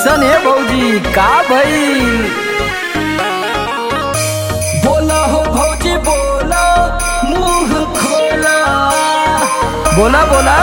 कैसन है भौजी का भइल बोला हो भौजी बोला मुंह खोला बोला बोला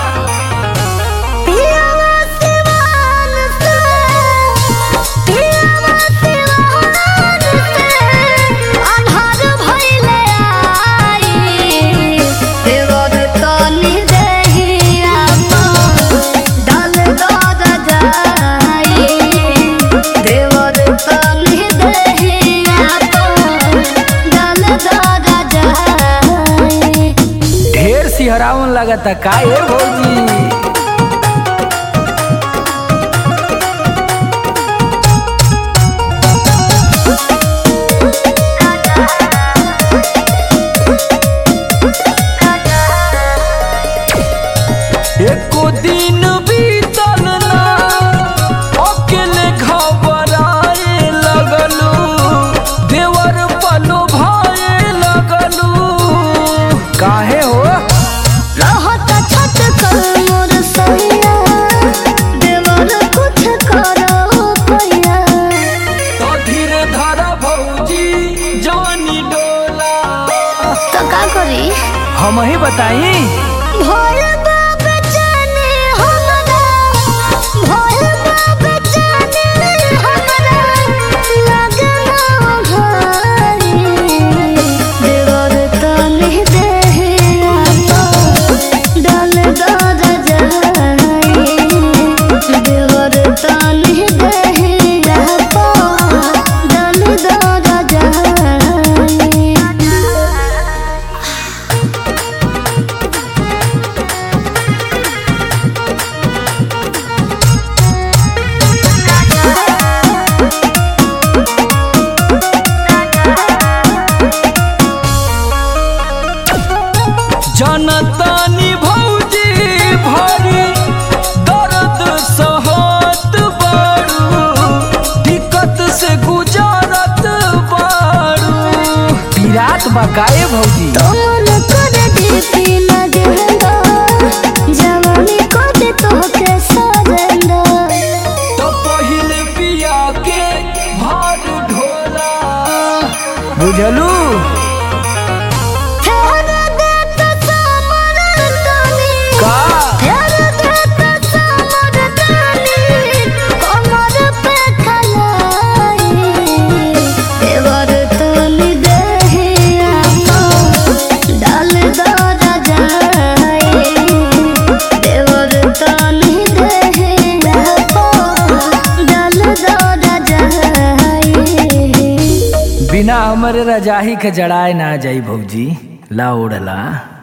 पियावा सिवान से पियावा सिवान से अन्हार भइले आई देवर तनी देहिया डाल दद जाई देवर तनी देहिया डाल दद जाई ढेर सिहरावन लगता का है भौजी एको दिन बीतल ना अकेले घबराए लगलू देवर पलो भाए लगलू काहे हो रहत छत कर मोर सैया देवर कुछ करो पैया तो धीरे धारा भौजी जानी डोला तो का करी हम ही बताई भोल बाप जाने हमरा भोल बाप जाने हमरा लगना घरी देवर तनी देहे डाल दर जाई देवर तनी देहे डाल दर जाई जनतानी भौजी भरी दर्द सहत बारू दिक्कत से गुजारत बारू पीरात बकाए भौजी तोन कर दीपी लगेंदा जवानी को दे तोहके सजेंदा तो पहिले पिया के भार ढोला बुझलू फेर दे तो समर तनी का फेर दे तो समर तनी कमर पे खलाई देवर तनी देहे डाल दर जाई देवर तनी देहे डाल दर जाई बिना हमरे रजाही के जड़ाए ना जाई भौजी ला ओढ़ला